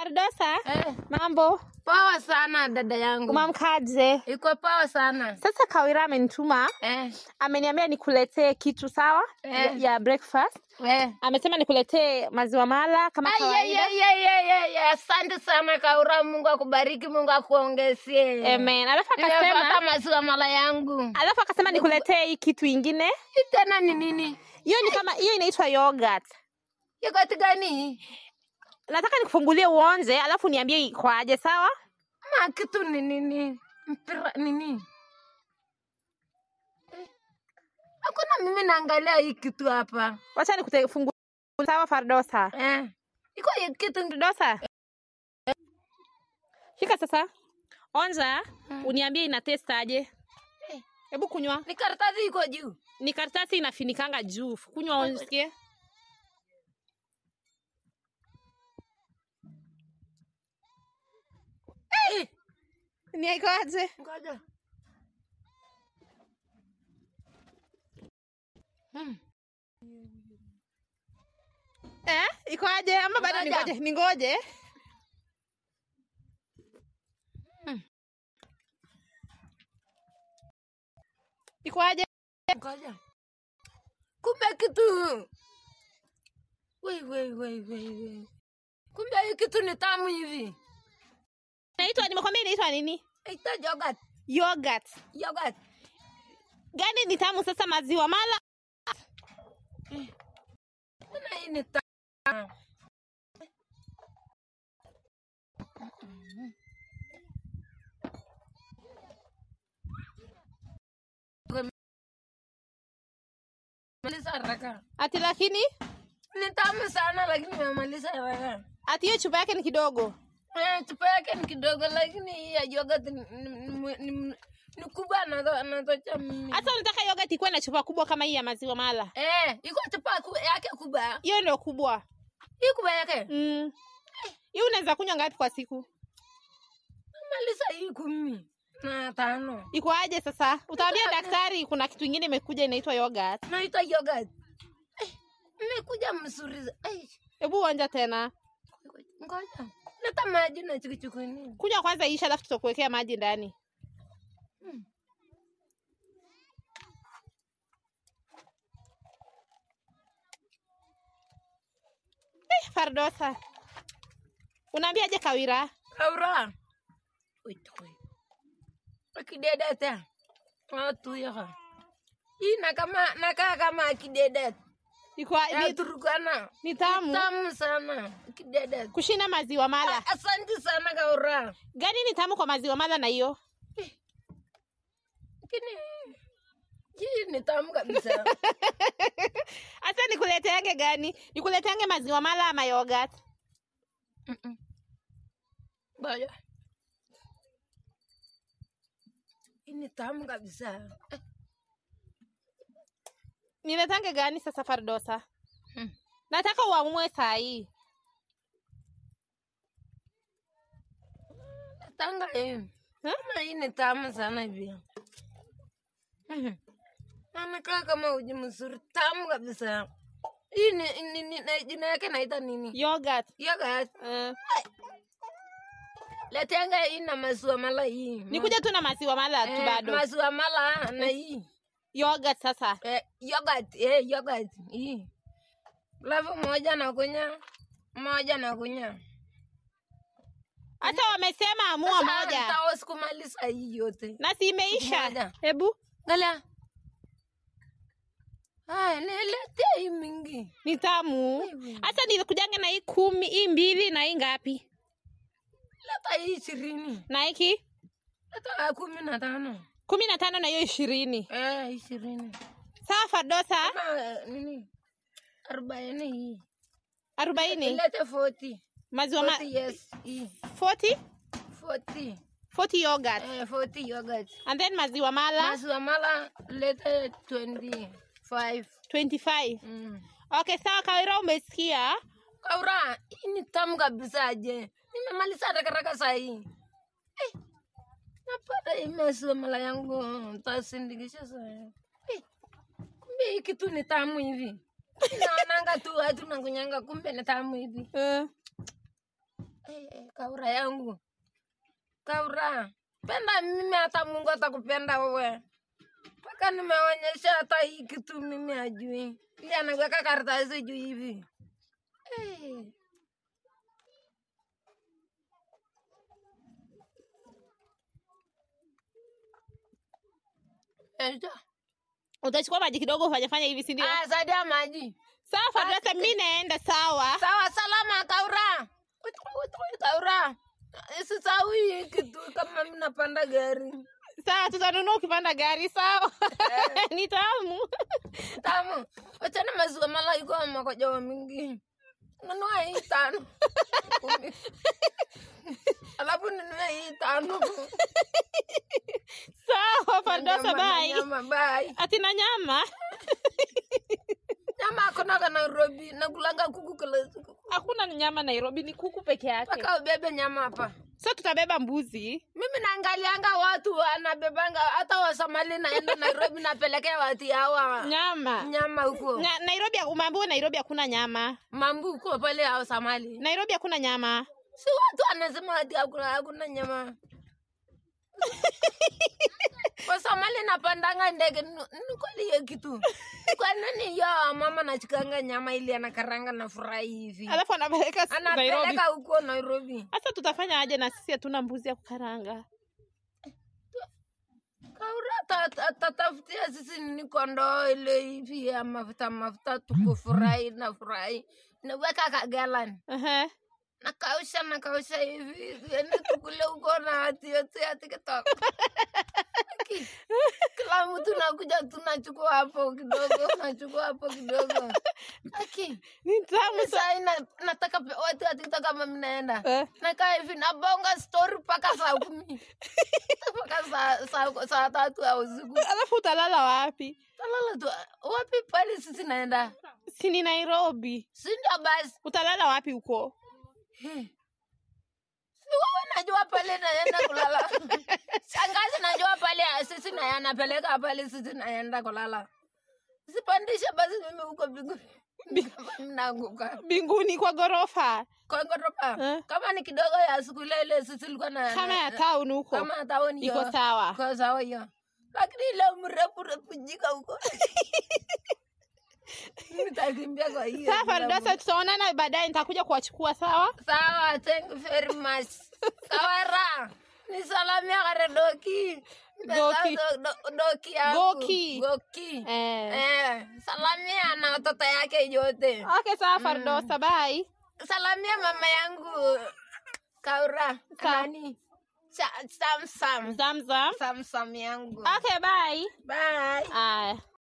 Fardosa, Eh, mambo poa sana dada yangu. umamkaje? Iko poa sana. Sasa Kawira amenituma, Eh, ameniambia nikuletee kitu sawa ya, Eh. ya breakfast. we. Amesema nikuletee maziwa mala kama Ai, ai, kawaida. ai, ai, ai, ai, ai, Asante sana Kaura, Mungu akubariki, Mungu akuongezie. Amen. Alafu Nimepata akasema maziwa mala yangu. alafu akasema nikuletee hii kitu ingine. Hii tena ni nini? Hiyo ni kama hiyo inaitwa yogurt. Yogurt gani? Nataka nikufungulie uonje, alafu niambie ikwaje, sawa? Ma kitu ni nini? Mpira nini? Eh, Hakuna mimi naangalia hii kitu hapa. Wacha nikufungulie sawa, Fardosa. Eh. Iko hii kitu Fardosa. Shika sasa. Onja, uniambie ina taste aje. Eh. Hebu kunywa. ni karatasi iko juu. Ni karatasi inafinikanga juu. Kunywa usikie. Eh, Ni ikoaje? Ngoja. Hmm. Eh? Ikoaje? Ama bado Ngoja. ningoje? Ningoje. Hmm. Ikoaje? Ngoja. Kumbe kitu. Wei, wei, wei, wei, wei. Kumbe hii kitu ni tamu hivi. Inaitwa nimekwambia inaitwa nini? Ita yogurt. Yogurt. Yogurt. Gani ni tamu sasa maziwa mala? Tena hii ni tamu. Maliza haraka. Ati lakini Ni tamu sana lakini nimemaliza haraka. ati hiyo chupa yake ni kidogo. Eh, chupa yake ni kidogo lakini hii ya yogurt ni, ni, ni, ni, ni kubwa anato- anatocha mimi. Hata unataka yogurt ikuwe na chupa kubwa kama hii ya maziwa mala. Eh, iko chupa ku, yake kubwa. Hiyo ndio kubwa. Hii kubwa yake. Mm. Hii unaweza kunywa ngapi kwa siku? Maliza hii kumi na tano. Iko aje sasa? Utaambia daktari kuna kitu ingine imekuja inaitwa yogurt. Naita yogurt. Eh, imekuja mzuri. za- Eh, Hebu uonja tena. ngoja. Leta maji na chukuchukuni. Kunywa kwanza isha alafu tutakuwekea maji ndani. Eh, Fardosa. Unaambiaje Kawira? Kaura. Wait, wait. Akidedeta. Watu yaka. Hii na kama nakaa kama akidedet. Iko Ya ni, Turkana. ni tamu Tamu sana. Akidedet. kushinda maziwa mala. Asante sana Kaura. Gani ni tamu kwa maziwa mala na hiyo? Lakini hii ni tamu kabisa. Hata nikuleteange gani? Nikuleteange maziwa mala ama yogurt? Mm-mm. Ngoja. Hii ni tamu kabisa. Eh, Niletange gani sasa Fardosa? hmm. Nataka uamue saa hii. Tanga hii. Huh? Kama hii ni tamu sana hivi. Mhm. Anakaa kama uji mzuri, tamu kabisa. Hii ni, ni, ni, na- jina yake naita nini? Yogurt. Yogurt. Uh, Letanga hii na maziwa mala hii. nikuja tu na maziwa mala tu Eh, bado. Maziwa mala na hii. Yogurt sasa. Eh, yogurt, eh, yogurt hii. Alafu moja na kunya, moja na kunya. Hata wamesema amua moja. Nitaweza kumaliza hii yote. Na si imeisha. Moja. Hebu Galia. Haya, niletee hii mingi. ni tamu. Wewe. Hata nilikujange na hii kumi, hii mbili na hii ngapi? Leta hii ishirini. Na hiki Leta kumi na tano. kumi na tano na hiyo ishirini. Eh, ishirini. Sawa Fardosa, Kama eh, nini? Arobaini hii. arobaini Lete 40. maziwa ma 40 yes. Hii. 40 40. 40 yogurt Eh, 40 yogurt. and then maziwa mala Maziwa mala lete 25. 25. Mm. Okay, sawa Kawira, umesikia? Kaura, hii ni tamu kabisa je. Nimemaliza haraka haraka saa hii. Eh, napata hii maziwa mala yangu tasindikisha saa hii. Eh, kumbe hii kitu ni tamu hivi. Naonanga tu watu nakunyanga, kumbe ni tamu hivi. Uh, Eh, eh, Kaura yangu, Kaura, penda mimi, hata Mungu atakupenda wewe. Mpaka nimeonyesha hata hii kitu mimi ajui, ili anaweka karatasi juu hivi. Eh. Eja. Utachukua maji kidogo ufanyafanya hivi, si ndio? Ah, saidia maji. Sawa Fatulasa, mi naenda. Sawa. Sawa, salama Kaura. Witoi, witoi, Kaura. Sisawi kitu kama mimi napanda gari. Sawa, tutanunua ukipanda gari. Sawa. ni tamu. Tamu. Wachana maziwa mala iko makojoa mingi. Nunua hii tano. Kumi. Alafu nunua hii tano. Sawa Fatulasa, Nyama na bye. Nyama, bye. Atina nyama Nyama akonaga Nairobi. Nakulanga kuku kila siku. hakuna nyama Nairobi, ni kuku peke yake. Mpaka ubebe nyama hapa. So tutabeba mbuzi. Mimi naangalianga watu wanabebanga hata Wasomali naenda Nairobi napelekea watu hawa Nyama nyama huko. Na, Nairobi, umeambiwa Nairobi hakuna nyama. Mambu huko pale hao Somali. Nairobi hakuna nyama. Si watu wanasema ati hakuna hakuna nyama. Wasomali napandanga ndege nu- ni kweli hiyo kitu. Kwa nini yo mama nachikanga nyama ili anakaranga na furahi hivi? Alafu anapeleka s- Nairobi. Anapeleka huko Nairobi. Sasa tutafanya aje na sisi hatuna mbuzi ya kukaranga? Kaura ta- ta- tatafutia sisi ni kondoo ile hivi ya mafuta mafuta tukufurahi na furahi naweka kagalan Ehe. nakausha nakausha hivi ende tukule huko na atiotia tiktok Aki, kila mtu nakuja tunachukua hapo kidogo nachukua hapo kidogo aki Ni tamu sa- sai na, nataka pe- watu wa tiktok kama mnaenda Eh. nakaa hivi nabonga story mpaka saa kumi mpaka saa, saa, saa tatu ya usiku Alafu utalala wapi? talala tu wapi pale sisi naenda Si ni Nairobi. sindio basi Utalala wapi huko? Hmm. si wewe najua pale naenda kulala shangazi najua pale sisi na anapeleka pale sisi naenda kulala sipandishe basi mimi huko mbinguni kama mnaanguka Mbinguni kwa ghorofa. kwa ghorofa Eh. kama ni kidogo ya siku ile ile sisi ilikuwa na Kama ya na- town huko. kama ya town hiyo. Iko sawa. Iko sawa hiyo lakini ile mrefu refu jika huko nitakimbia kwa hiyo Sawa Fardosa, tutaonana baadaye, nitakuja kuwachukua sawa? Sawa, thank you very much. Kawara, nisalamia kare doki. Goki. Do- do- Doki yangu. Goki. Goki. Eh. Eh, salamia na watoto yake yote. Okay, sawa Fardosa, bye. Salamia mama yangu Kaura. Sawa. Nani? Cha- Sam Sam. Zamzam. Sam Sam yangu. Okay, bye. Bye. Aya.